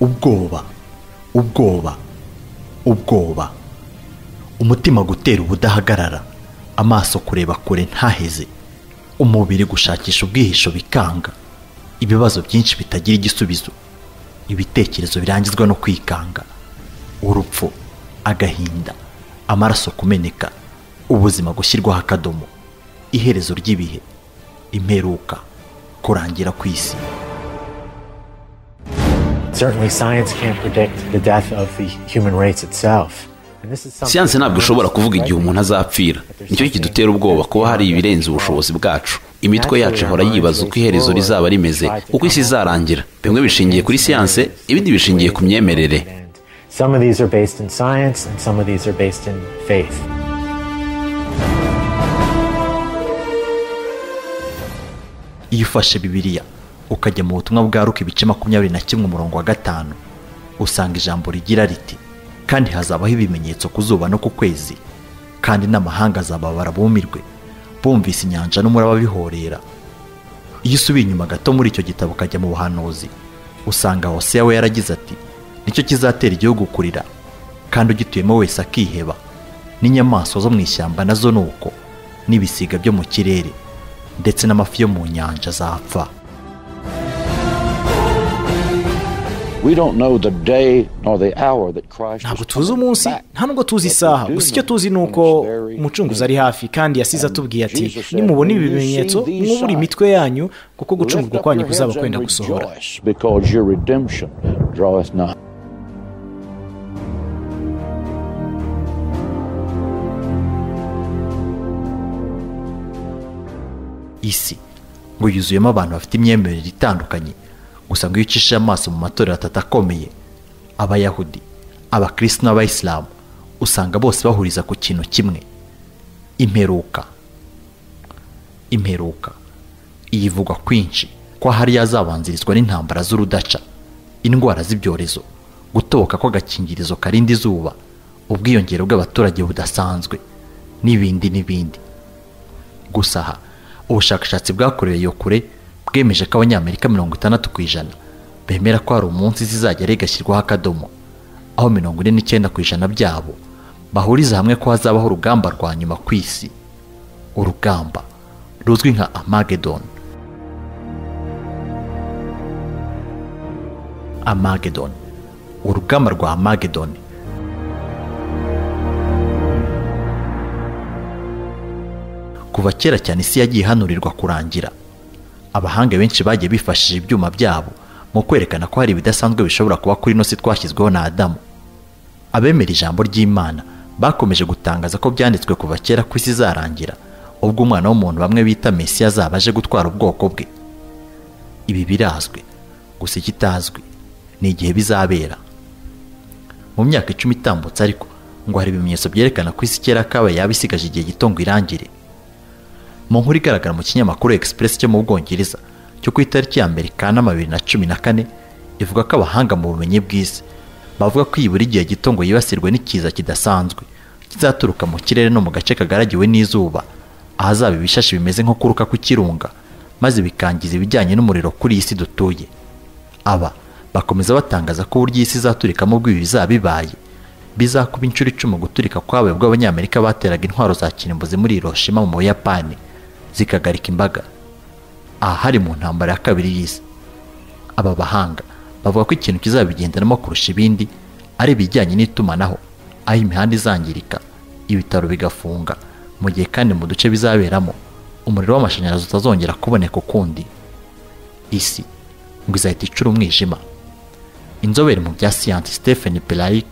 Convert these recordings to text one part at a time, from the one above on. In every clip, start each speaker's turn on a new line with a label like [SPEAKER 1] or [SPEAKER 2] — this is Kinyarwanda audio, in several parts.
[SPEAKER 1] ubwoba ubwoba ubwoba umutima gutera ubudahagarara amaso kureba kure ntaheze umubiri gushakisha ubwihisho bikanga ibibazo byinshi bitagira igisubizo ibitekerezo birangizwa no kwikanga urupfu agahinda amaraso kumeneka ubuzima gushyirwaho akadomo iherezo ry'ibihe imperuka kurangira kw'isi
[SPEAKER 2] Certainly, science can't predict the death of the human race itself. And this is something-
[SPEAKER 3] siyanse ntabwo ishobora kuvuga igihe umuntu azapfira nicyo kidutera ubwoba kuba hari ibirenze ubushobozi bwacu imitwe yacu ihora yibaza uko iherezo rizaba rimeze uko isi izarangira bimwe bishingiye kuri siyanse ibindi bishingiye ku myemerere
[SPEAKER 2] Some of these are based in science and some of these are based in faith.
[SPEAKER 1] iyo ufashe bibiliya ukajya mu butumwa bwaruka ibice makumyabiri na kimwe umurongo wa gatanu usanga ijambo rigira riti kandi hazabaho ibimenyetso ku zuba no ku kwezi kandi n'amahanga azababara bumirwe bumvise inyanja n'umuraba bihorera iyo usubiye inyuma gato muri icyo gitabo ukajya mu buhanuzi usanga hoseya we yaragize ati nicyo kizatera igihugu kurira kandi ugituyemo wese akiheba n'inyamaswa zo mu ishyamba nazo ni uko n'ibisiga byo mu kirere ndetse n'amafi yo mu nyanja azapfa
[SPEAKER 4] We don't know the day nor the hour that Christ
[SPEAKER 5] ntabwo
[SPEAKER 4] is
[SPEAKER 5] tuzi
[SPEAKER 4] coming
[SPEAKER 5] umunsi
[SPEAKER 4] back.
[SPEAKER 5] nta nubwo tuzi
[SPEAKER 4] But we
[SPEAKER 5] isaha
[SPEAKER 4] do
[SPEAKER 5] gusa icyo
[SPEAKER 4] know
[SPEAKER 5] tuzi ni uko
[SPEAKER 4] in which very
[SPEAKER 5] umucunguzi ari
[SPEAKER 4] minute
[SPEAKER 5] hafi kandi yasize
[SPEAKER 4] And
[SPEAKER 5] atubwiye ati
[SPEAKER 4] Jesus said,
[SPEAKER 5] nimubona ibi
[SPEAKER 4] "When you
[SPEAKER 5] bimenyetso
[SPEAKER 4] see these
[SPEAKER 5] mwubure imitwe yanyu kuko gucungurwa
[SPEAKER 4] lift up
[SPEAKER 5] kwanyu
[SPEAKER 4] your
[SPEAKER 5] kuzaba
[SPEAKER 4] heads
[SPEAKER 5] kwenda
[SPEAKER 4] and
[SPEAKER 5] gusohora
[SPEAKER 4] rejoice, because your redemption draweth nigh.
[SPEAKER 1] isi ngo yuzuyemo abantu bafite imyemerere itandukanye gusa ngo iyo ucishije amaso mu matorero atatu akomeye abayahudi abakristo n'abayisilamu usanga bose bahuriza ku kintu kimwe imperuka imperuka iyi ivugwa kwinshi ko hari yazabanzirizwa n'intambara z'urudaca indwara z'ibyorezo gutoboka kw'agakingirizo karinda izuba ubwiyongere bw'abaturage budasanzwe n'ibindi n'ibindi gusa aha ubushakashatsi bwakorewe iyo kure bwemeje ko abanyamerika mirongo itandatu ku ijana bemera ko hari umunsi zizajya rigashyirwaho akadomo aho mirongo ine n'icyenda ku ijana byabo bahuriza hamwe ko hazabaho urugamba rwa nyuma ku isi urugamba ruzwi nka amagedon amagedon urugamba rwa amagedon kuva kera cyane isi yagiye ihanurirwa kurangira abahanga benshi bagiye bifashishije ibyuma byabo mu kwerekana ko hari ibidasanzwe bishobora kuba kuri ino si twashyizweho na adamu abemera ijambo ry'imana bakomeje gutangaza ko byanditswe kuva kera ko isi izarangira ubwo umwana w'umuntu bamwe bita mesiya azaba aje gutwara ubwoko bwe ibi birazwi gusa ikitazwi ni igihe bizabera mu myaka icumi itambutse ariko ngo hari ibimenyetso byerekana ko isi kera kabaye yaba isigaje igihe gito ngo irangire mu nkuru igaragara mu kinyamakuru Express cyo mu Bwongereza cyo ku itariki ya mbere Kanama bibiri na cumi na kane ivuga ko abahanga mu bumenyi bw'isi bavuga ko iyi buri gihe gito ngo yibasirwe n'ikiza kidasanzwe kizaturuka mu kirere no mu gace kagaragiwe n'izuba ahazaba ibishashi bimeze nko kuruka kw'ikirunga maze bikangiza ibijyanye n'umuriro kuri iyi si dutuye aba bakomeza batangaza ko uburyo isi izaturikamo ubw'ibi bizaba bibaye bizakuba inshuro icumi guturika kwabaye ubwo abanyamerika bateraga intwaro za kirimbuzi muri Hiroshima mu Buyapani zikagarika imbaga ahari mu ntambara ya kabiri y'isi aba bahanga bavuga ko ikintu kizabigendanamo kurusha ibindi ari ibijyanye n'itumanaho aho imihanda izangirika ibitaro bigafunga mu gihe kandi mu duce bizaberamo umuriro w'amashanyarazi utazongera kuboneka ukundi isi ngo izahita icura umwijima inzobere mu bya siyansi stephen pelarik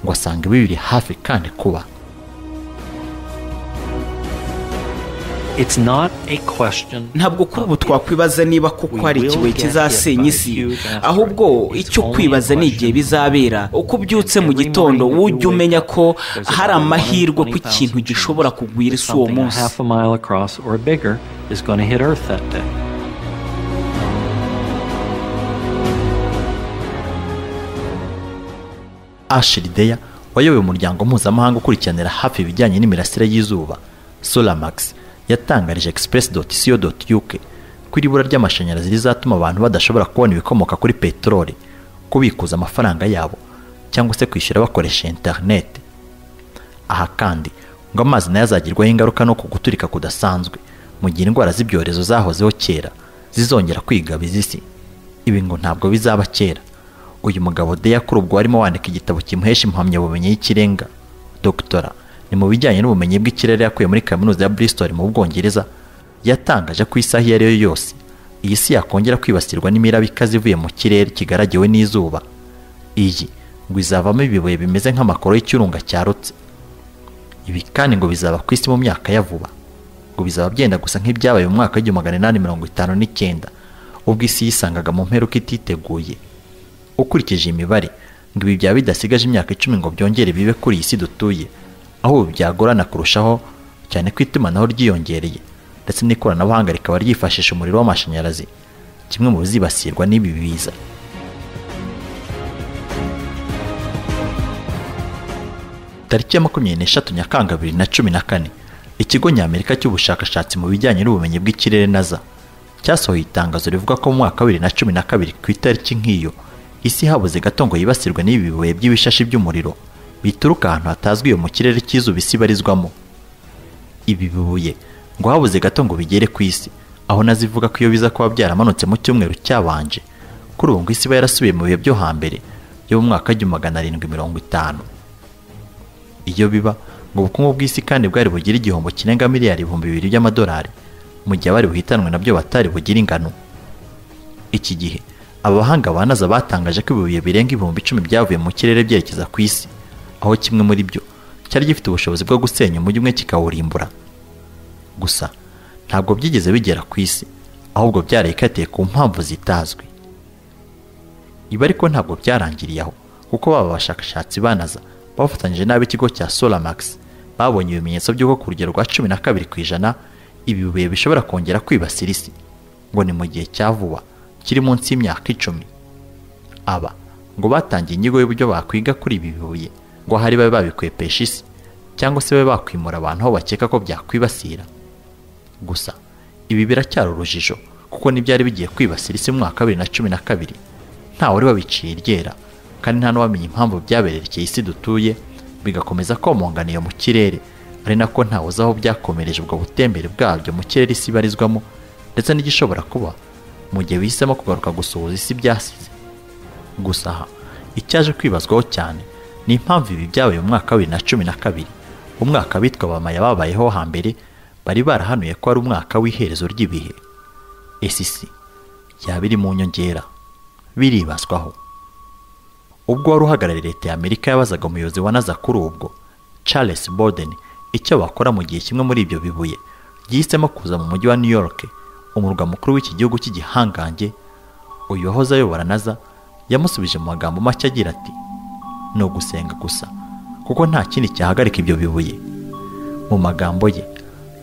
[SPEAKER 1] ngo asanga ibi biri hafi kandi kuba
[SPEAKER 6] It's not a question.
[SPEAKER 7] ntabwo kuri ubu twakwibaza niba koko hari ikibuye kizasenya isi ahubwo icyo kwibaza ni igihe bizabera uko ubyutse mu gitondo wujya umenya ko hari amahirwe ko ikintu gishobora kugwira isi uwo
[SPEAKER 6] Something
[SPEAKER 7] munsi
[SPEAKER 6] half a mile across or bigger is going to hit Earth that day.
[SPEAKER 1] Ashley Deya wayoboye umuryango mpuzamahanga ukurikiranira hafi ibijyanye n'imirasire y'izuba Solamax yatangarije express.co.uk ko iri bura ry'amashanyarazi rizatuma abantu badashobora kubona ibikomoka kuri peteroli kubikuza amafaranga yabo cyangwa se kwishyura bakoresha interineti aha kandi ngo amazi nayo azagirwaho ingaruka no ku guturika kudasanzwe mu gihe indwara z'ibyorezo zahozeho kera zizongera kwigabiza isi ibi ngo ntabwo bizaba kera uyu mugabo deya kuri ubwo warimo wandika igitabo kimuhesha impamyabumenyi y'ikirenga dogitora ni mu bijyanye n'ubumenyi bw'ikirere yakuye muri kaminuza ya bristol mu bwongereza yatangaje ko isaha iyo ari yo yose iyi si yakongera kwibasirwa n'imiraba ikaze ivuye mu kirere kigaragiwe n'izuba iyi ngo izavamo ibibuye bimeze nk'amakoro y'icyurunga cyarutse ibi kandi ngo bizaba ku isi mu myaka ya vuba ngo bizaba byenda gusa nk'ibyabaye mu mwaka w'igihumbi magana inani mirongo itanu n'icyenda ubwo isi yisangaga mu mperuka ititeguye ukurikije imibare ngo ibi byaba bidasigaje imyaka icumi ngo byongere bibe kuri iyi si dutuye aho ubu byagorana kurushaho cyane ko itumanaho ryiyongereye ndetse n'ikoranabuhanga rikaba ryifashisha umuriro w'amashanyarazi kimwe mu bizibasirwa n'ibi biza tariki ya makumyabiri n'eshatu nyakanga bibiri na cumi na kane ikigo ny'amerika cy'ubushakashatsi mu bijyanye n'ubumenyi bw'ikirere naza cyasohoye itangazo rivuga ko mu mwaka wa bibiri na cumi na kabiri ku itariki nk'iyo isi habuze gato ngo yibasirwe n'ibi bibuye by'ibishashi by'umuriro bituruka ahantu hatazwi iyo mu kirere cy'izuba isi ibarizwamo ibi bibuye ngo habuze gato ngo bigere ku isi aho nazivuga ko iyo biza kuba byaramanutse mu cyumweru cyabanje kuri ubu ngo isi iba yarasubiye mu bihe byo hambere yo mu mwaka w'igihumbi magana arindwi mirongo itanu iyo biba ngo ubukungu bw'isi kandi bwari bugire igihombo kirenga miliyari ibihumbi bibiri by'amadolari mu gihe abari buhitanwe nabyo batari bugire ingano iki gihe aba bahanga ba naza batangaje ko ibibuye birenga ibihumbi icumi byavuye mu kirere byerekeza ku isi aho kimwe muri byo cyari gifite ubushobozi bwo gusenya umujyi umwe kikawurimbura gusa ntabwo byigeze bigera ku isi ahubwo byarayikatiye ku mpamvu zitazwi ibi ariko ntabwo byarangiriye aho kuko baba bashakashatsi banaza bafatanyije n'ab'ikigo cya solamax babonye ibimenyetso by'uko ku rugero rwa cumi na kabiri ku ijana ibi bibuye bishobora kongera kwibasira isi ngo ni mu gihe cya vuba kiri munsi y'imyaka icumi aba ngo batangiye inyigo y'uburyo bakwiga kuri ibi bibuye ngo ahari babe babikwepesha isi cyangwa se babe bakwimura abantu aho bakeka ko byakwibasira gusa ibi biracyari urujijo kuko n'ibyari bigiye kwibasira isi mu mwaka wa bibiri na cumi na kabiri ntawe wari wabiciye iryera kandi nta n'uwamenya impamvu byabererekeye isi dutuye bigakomeza komonganiye mu kirere ari nako ntawe uzi aho byakomereje ubwo butembere bwabyo mu kirere isi ibarizwamo ndetse n'igishobora kuba mu gihe bihisemo kugaruka gusuhuza isi byasize gusa aha icyaje kwibazwaho cyane ni impamvu ibi byabaye mu mwaka wa bibiri na cumi na kabiri umwaka bitwa bamaya babayeho hambere bari barahanuye ko ari umwaka w'iherezo ry'ibihe esisi yaba iri mu nyongera biribazwaho ubwo wari uhagarariye leta y'amerika yabazaga umuyobozi wa naza kuri ubwo charles borden icyo bakora mu gihe kimwe muri ibyo bibuye gihisemo kuza mu mujyi wa new york umurwa mukuru w'iki gihugu cy'igihangange uyu wahoze ayobora naza yamusubije mu magambo make agira ati ni ugusenga gusa kuko nta kindi cyahagarika ibyo bibuye mu magambo ye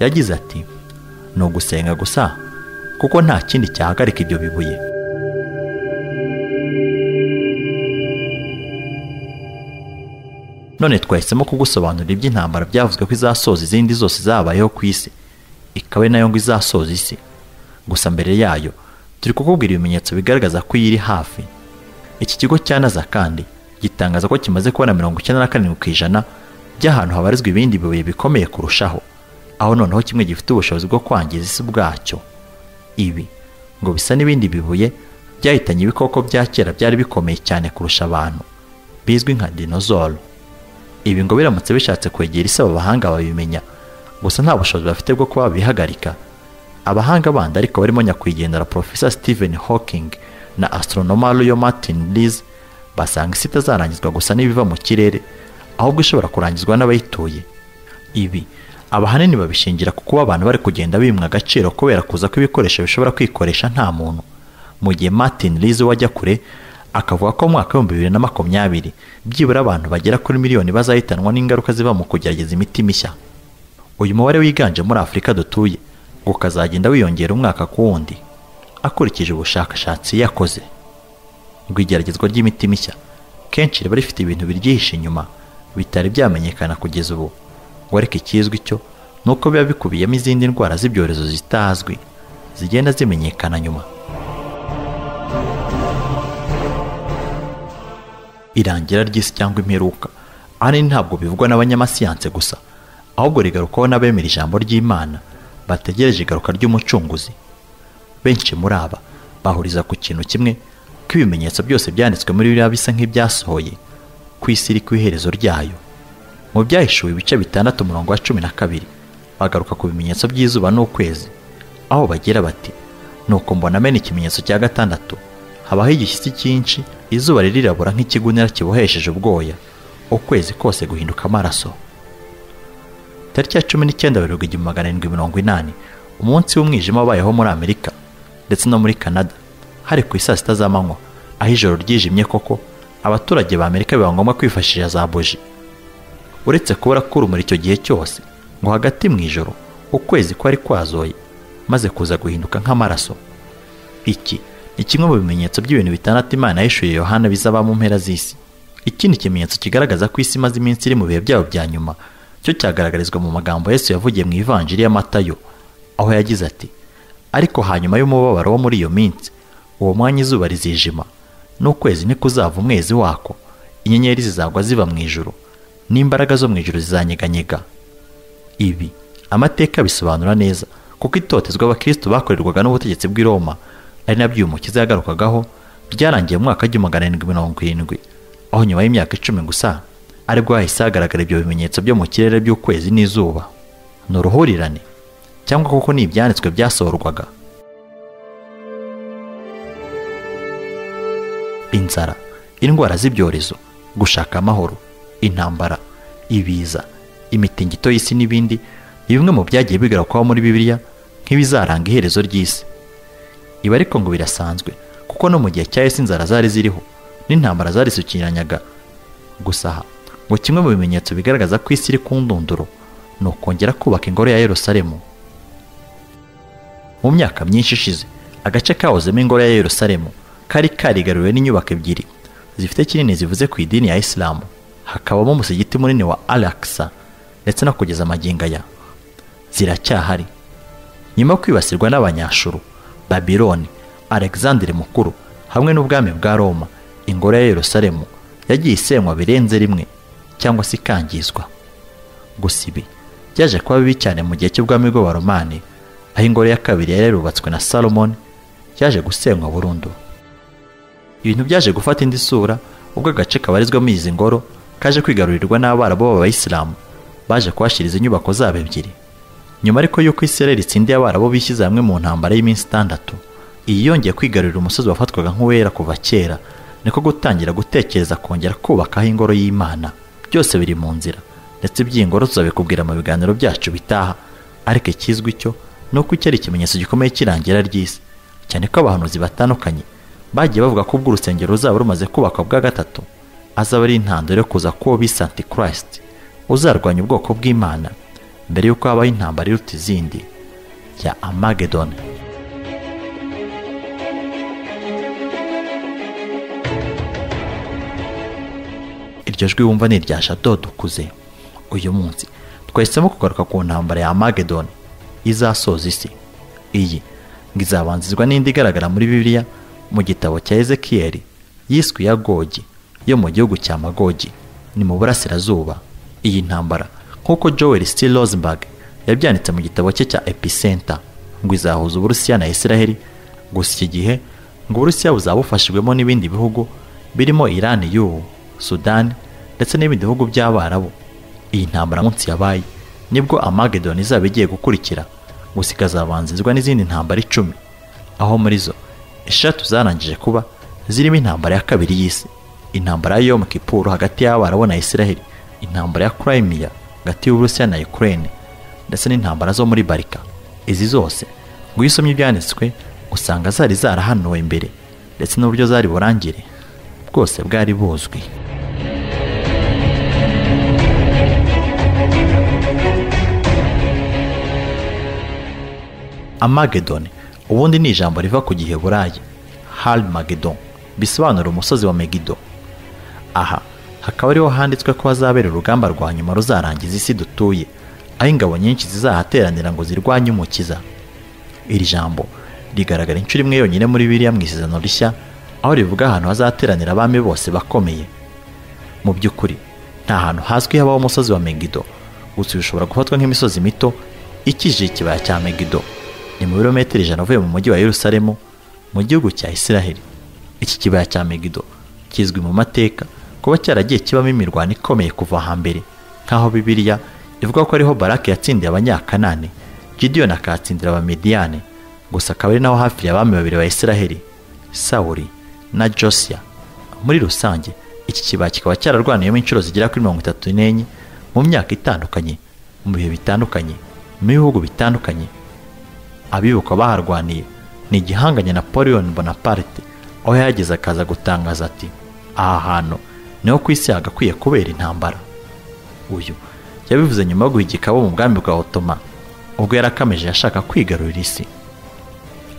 [SPEAKER 1] yagize ati ni ugusenga gusa kuko nta kindi cyahagarika ibyo bibuye none twahisemo kugusobanurira iby'intambara byavuzwe ko izasoza izindi zose zabayeho ku isi ikaba ari nayo ngo izasoza isi gusa mbere yayo turi kukubwira ibimenyetso bigaragaza ko iyi iri hafi iki kigo cya naza kandi gitangaza ko kimaze kubona mirongo icyenda na karindwi ku ijana by'ahantu habarizwa ibindi bibuye bikomeye kurushaho aho noneho kimwe gifite ubushobozi bwo kwangiza isi ubwacyo ibi ngo bisa n'ibindi bibuye byahitanye ibikoko bya kera byari bikomeye cyane kurusha abantu bizwi nka dinozoro ibi ngo biramutse bishatse kwegera isi aba bahanga babimenya gusa nta bushobozi bafite bwo kuba babihagarika abahanga bandi ariko barimo nyakwigendera Profesa Stephen Hawking na astronoma Leo Martin Rees basanga isi itazarangizwa gusa n'ibiva mu kirere ahubwo ishobora kurangizwa n'abayituye ibi abahanini babishingira ku kuba abantu bari kugenda bimwa agaciro kubera kuza kw'ibikoresho bishobora kwikoresha nta muntu mu gihe Martin Rees wajya kure akavuga ko mu mwaka w'ibihumbi bibiri na makumyabiri byibura abantu bagera kuri miliyoni bazahitanwa n'ingaruka ziva mu kugerageza imiti mishya uyu mubare wiganje muri afurika dutuye ngo ukazagenda wiyongera umwaka ku wundi akurikije ubushakashatsi yakoze ngo igeragezwa ry'imiti mishya kenshi riba rifite ibintu biryihishe inyuma bitari byamenyekana kugeza ubu ngo ariko ikizwi cyo ni uko biba bikubiyemo izindi ndwara z'ibyorezo zitazwi zigenda zimenyekana nyuma irangira ry'isi cyangwa imperuka ahanini ntabwo bivugwa n'abanyamasiyanse gusa ahubwo rigarukaho n'abemera ijambo ry'imana bategereje igaruka ry'umucunguzi benshi muri aba bahuriza ku kintu kimwe ko ibimenyetso byose byanditswe muri biriya bisa nk'ibyasohoye ku isi iri ku iherezo ryayo mu byahishuwe ibice bitandatu umurongo wa cumi na kabiri bagaruka ku bimenyetso by'izuba n'ukwezi aho bagira bati nuko mbona amena ikimenyetso cya gatandatu habaho igishyitsi cyinshi izuba ririrabura nk'ikigunira kibohesheje ubwoya ukwezi kose guhinduka amaraso tariki ya cumi n'icyenda werurwa igihumbi magana arindwi mirongo inani umunsi w'umwijima wabayeho muri amerika ndetse no muri canada hari ku isaa sita z'amanywa aho ijoro ryijimye koko abaturage ba amerika biba ngombwa kwifashisha za buji uretse kubura k'urumuri icyo gihe cyose ngo hagati mu ijoro ukwezi kwari kwazoye maze kuza guhinduka nk'amaraso iki ni kimwe mu bimenyetso by'ibintu bitandatu imana yishuye yohana bizaba mu mpera z'isi ikindi kimenyetso kigaragaza ko isi imaze iminsi iri mu bihe byayo bya nyuma cyo cyagaragarizwa mu magambo yesu yavugiye mu ivanjiri y'amatayo aho yagize ati ariko hanyuma y'umubabaro wo muri iyo minsi uwo mwanya izuba rizijima n'ukwezi nikuzava umwezi wako inyenyeri zizagwa ziva mu ijuru n'imbaraga zo mu ijuru zizanyeganyega ibi amateka bisobanura neza kuko itotezwa abakristo bakorerwaga n'ubutegetsi bw'i roma ari nabyo uyu mukiza yagarukagaho byarangiye mu mwaka w'igihumbi magana arindwi mirongo irindwi aho nyuma y'imyaka icumi gusa aribwo hahise hagaragara ibyo bimenyetso byo mu kirere by'ukwezi n'izuba ni uruhurirane cyangwa kuko ni ibyanditswe byasohorwaga inzara indwara z'ibyorezo gushaka amahoro intambara ibiza imitingito y'isi n'ibindi ni bimwe mu byagiye bigarukaho muri bibiliya nk'ibizaranga iherezo ry'isi ibi ariko ngo birasanzwe kuko no mu gihe cya yesu inzara zari ziriho n'intambara zarisukiranyaga gusa aha ngo kimwe mu bimenyetso bigaragaza ko isi iri ku ndunduro ni ukongera kubaka ingoro ya yerusalemu mu myaka myinshi ishize agace kahozemo ingoro ya yerusalemu kari karigaruriwe n'inyubako ebyiri zifite kinini zivuze ku idini ya isilamu hakabamo umusigiti munini wa alakisa ndetse no kugeza amagingo aya ziracyahari nyuma yo kwibasirwa n'abanyashuru babiloni alexandre mukuru hamwe n'ubwami bwa roma ingoro ya yerusalemu yagiye isenywa birenze rimwe cyangwa se ikangizwa gusa ibi byaje kuba bibi cyane mu gihe cy'ubwami bw'abaromani aho ingoro ya kabiri yari yarubatswe na salomoni yaje gusenywa burundu ibintu byaje gufata indi sura ubwo agace kabarizwamo izi ngoro kaje kwigarurirwa n'abarabu b'abayisilamu baje kuhashyiriza inyubako zabo ebyiri nyuma ariko y'uko israel itsindiye abarabu bishyize hamwe mu ntambara y'iminsi itandatu iyi yongeye kwigarurira umusozi wafatwaga nk'uwera kuva kera niko gutangira gutekereza kongera kubakaho ingoro y'imana byose biri mu nzira ndetse iby'ingoro tuzabikubwira mu biganiro byacu bitaha ariko ikizwi cyo ni uko iki ari ikimenyetso gikomeye cy'irangira ry'isi cyane ko abahanuzi batandukanye bagiye bavuga ko ubwo urusengero ruzaba rumaze kubakwa bwa gatatu azaba ari intandaro yo kuza kuwo bise antikirisiti uzarwanya ubwoko bw'imana mbere y'uko habaho intambara iruta izindi ya amagedoni iryo jwi wumva ni irya shadow dukuze uyu munsi twahisemo kugaruka ku ntambara ya amagedoni izasoza isi iyi ngo izabanzizwa n'indi igaragara muri bibiliya mu gitabo cya ezekiyeli yiswe iya gogi yo mu gihugu cya magogi ni mu burasirazuba iyi ntambara nk'uko joel c rosenberg yabyanditse mu gitabo cye cya epicenter ngo izahuza uburusiya na israheli gusa iki gihe ngo uburusiya buzaba bufashijwemo n'ibindi bihugu birimo irani y'ubu sudani ndetse n'ibindi bihugu by'abarabu iyi ntambara munsi yabaye nibwo amagedoni izaba igiye gukurikira gusa ikazabanzirizwa n'izindi ntambara icumi aho muri zo eshatu zarangije kuba zirimo intambara ya kabiri y'isi intambara ya yom kipuru hagati y'abarabu na israheli intambara ya Crimea hagati y'Uburusiya na Ukraine ndetse n'intambara zo muri Barika izi zose ngo iyo usomye ibyanditswe usanga zari zarahanuwe mbere ndetse n'uburyo zari burangire bwose bwari buzwi amagedoni ubundi ni ijambo riva ku giheburayi halmagedon bisobanura umusozi wa megido aha hakaba ariho handitswe ko hazabera urugamba rwa nyuma ruzarangiza isi dutuye aho ingabo nyinshi zizahateranira ngo zirwanye umukiza iri jambo rigaragara inshuro imwe yonyine muri biriya mu isezerano rishya aho rivuga ahantu hazateranira abami bose bakomeye mu by'ukuri nta hantu hazwi habaho umusozi wa megido gusa uyu ushobora gufatwa nk'imisozi mito ikikije ikibaya cya megido ni mu birometero ijana uvuye mu mujyi wa yerusalemu mu gihugu cya isiraheli iki kibaya cya megido kizwi mu mateka kuba cyaragiye kibamo imirwano ikomeye kuva hambere nk'aho bibiliya ivuga ko ariho barake yatsindiye abanyakanani gidiyoni akahatsindira abamidiyani gusa akaba ari naho hafi abami babiri ba isiraheli sawuri na josiya muri rusange iki kibaya kikaba cyararwaniyemo inshuro zigera kuri mirongo itatu n'enye mu myaka itandukanye mu bihe bitandukanye mu bihugu bitandukanye abibuka baharwaniye ni igihanganye napoleon bonaparte aho yahageze akaza gutangaza ati aha hantu niho ku isi hagakwiye kubera intambara uyu yabivuze nyuma yo guha igikabo mu bwami bwa otoma ubwo yarakameje yashaka kwigarurira isi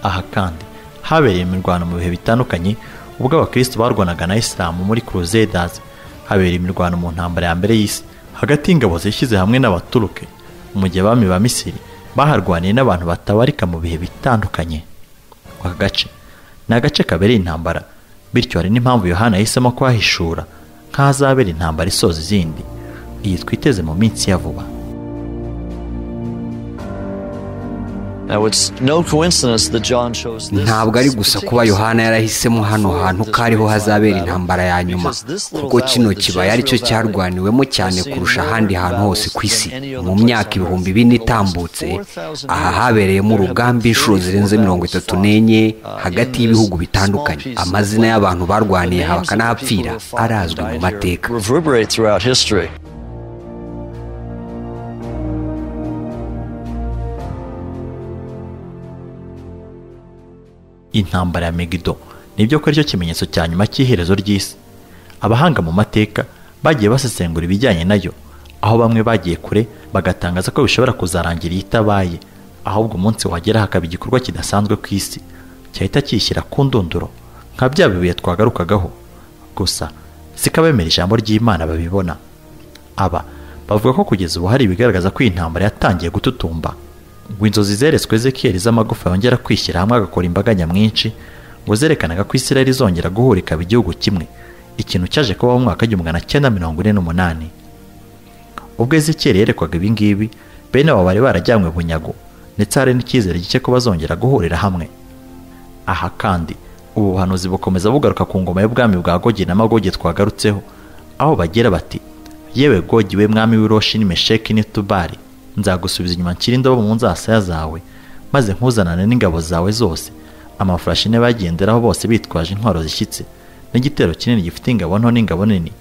[SPEAKER 1] aha kandi habereye imirwano mu bihe bitandukanye ubwo abakristo barwanaga na isilamu muri crusaders habera imirwano mu ntambara ya mbere y'isi hagati y'ingabo zishyize hamwe n'abaturuke mu gihe abami ba misiri baharwaniye n'abantu batabarika mu bihe bitandukanye aka gace ni agace kabereye intambara bityo hari n'impamvu yohana yahisemo kuhahishura nk'ahazabera intambara isoza izindi iyi twiteze mu minsi ya vuba
[SPEAKER 8] ntabwo ari gusa kuba yohana yarahisemo hano hantu ko ariho hazabera intambara ya nyuma kuko kino kibaya aricyo cyarwaniwemo cyane kurusha ahandi hantu hose ku isi mu myaka ibihumbi bine itambutse aha habereyemo urugamba inshuro zirenze mirongo itatu n'enye hagati y'ibihugu bitandukanye amazina y'abantu barwaniye aha bakanahapfira arazwi mu mateka
[SPEAKER 1] intambara ya megido nibyo ko aricyo kimenyetso cya nyuma cy'iherezo ry'isi abahanga mu mateka bagiye basesengura ibijyanye nayo aho bamwe bagiye kure bagatangaza ko bishobora kuzarangira iyo itabaye ahubwo umunsi wagera hakaba igikorwa kidasanzwe ku isi cyahita kiyishyira ku ndunduro nka bya bibuye twagarukagaho gusa siko abemera ijambo ry'imana babibona aba bavuga ko kugeza ubu hari ibigaragaza ko iyi ntambara yatangiye gututumba ngo inzozi zeretswe ezekiyeli z'amagufa yongera kwishyira hamwe agakora imbaga nyamwinshi ngo zerekanaga ko isiraheli izongera guhura ikaba igihugu kimwe ikintu cyaje kubaho mu mwaka w'igihumbi magana cyenda mirongo ine n'umunani ubwo ezekiyeli yerekwaga ibi ngibi bene abo bari barajyanywe bunyago ndetse hari n'icyizere gike ko bazongera guhurira hamwe aha kandi ubu buhanuzi bukomeza bugaruka ku ngoma y'ubwami bwa gogi na magogi twagarutseho aho bagira bati yewe gogi we mwami w'iroshi n'imesheki n'itubari nzagusubiza inyuma nshyira indobo mu nzasaya zawe maze nkuzanane n'ingabo zawe zose amafurashi ne bagenderaho bose bitwaje intwaro zishyitse n'igitero kinini gifite ingabo nto n'ingabo nini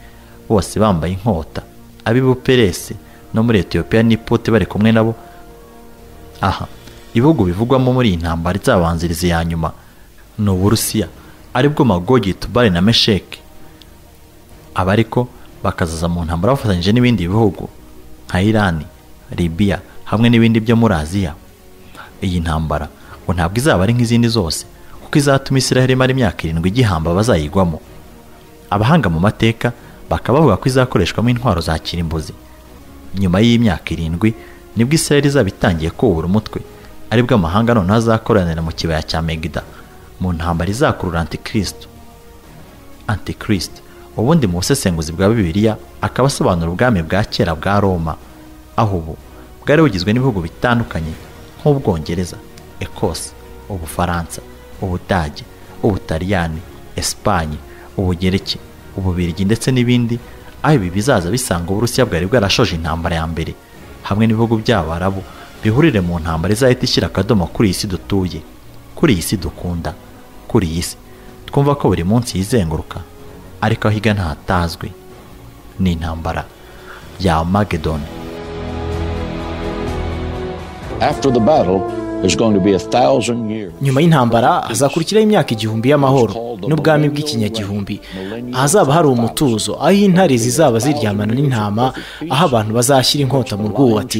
[SPEAKER 1] bose bambaye inkota ab'ibuperesi no muri etiyopiya n'ipote bari kumwe nabo aha ibihugu bivugwamo muri iyi ntambara izabanziriza iya nyuma ni uburusiya aribwo magogi tubari na mesheki aba ariko bakazaza mu ntambara bafatanyije n'ibindi bihugu nka irani libiya hamwe n'ibindi byo muri aziya iyi ntambara ngo ntabwo izaba ari nk'izindi zose kuko izatuma isiraheli imara imyaka irindwi igihamba bazayigwamo abahanga mu mateka bakaba bavuga ko izakoreshwamo intwaro za kirimbuzi nyuma y'imyaka irindwi nibwo isiraheli izaba itangiye kubura umutwe aribwo amahanga noneho azakoranira mu kibaya cya megida mu ntambara izakurura antikristo antikristo ubundi mu busesenguzi bwa bibiliya akaba asobanura ubwami bwa kera bwa roma aho ubu bwari bugizwe n'ibihugu bitandukanye nk'ubwongereza ekose ubufaransa ubudage ubutaliyani esipanye ubugereki ububirigi ndetse n'ibindi aho ibi bizaza bisanga uburusiya bwari bwarashoje intambara ya mbere hamwe n'ibihugu by'abarabu bihurire mu ntambara izahita ishyira akadomo kuri iyi si dutuye kuri iyi si dukunda kuri iyi si twumva ko buri munsi yizenguruka ariko aho igana hatazwi ni intambara ya magedoni
[SPEAKER 4] After the battle, there's going to be a thousand years.
[SPEAKER 5] nyuma y'intambara hazakurikiraho imyaka igihumbi y'amahoro n'ubwami bw'ikinyagihumbi ahazaba hari umutuzo aho intare zizaba ziryamana n'intama aho abantu bazashyira inkota mu rwubatsi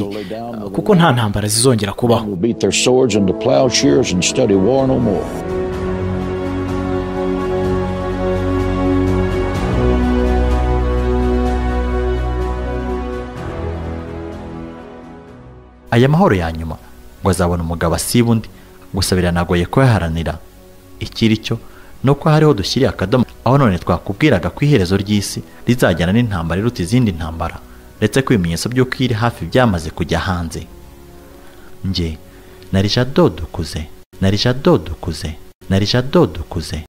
[SPEAKER 5] kuko nta ntambara zizongera kubaho
[SPEAKER 4] Will beat their swords into plowshares and study war no more.
[SPEAKER 1] aya mahoro ya nyuma ngo azabona umugabo asiba undi gusa biranagoye kuyaharanira ikiri cyo ni uko hariho dushyiriye akadomo aho none twakubwiraga ko iherezo ry'isi rizajyana n'intambara iruta izindi ntambara ndetse ko ibimenyetso by'uko iri hafi byamaze kujya hanze njye narija dodukuze narija dodukuze narija dodukuze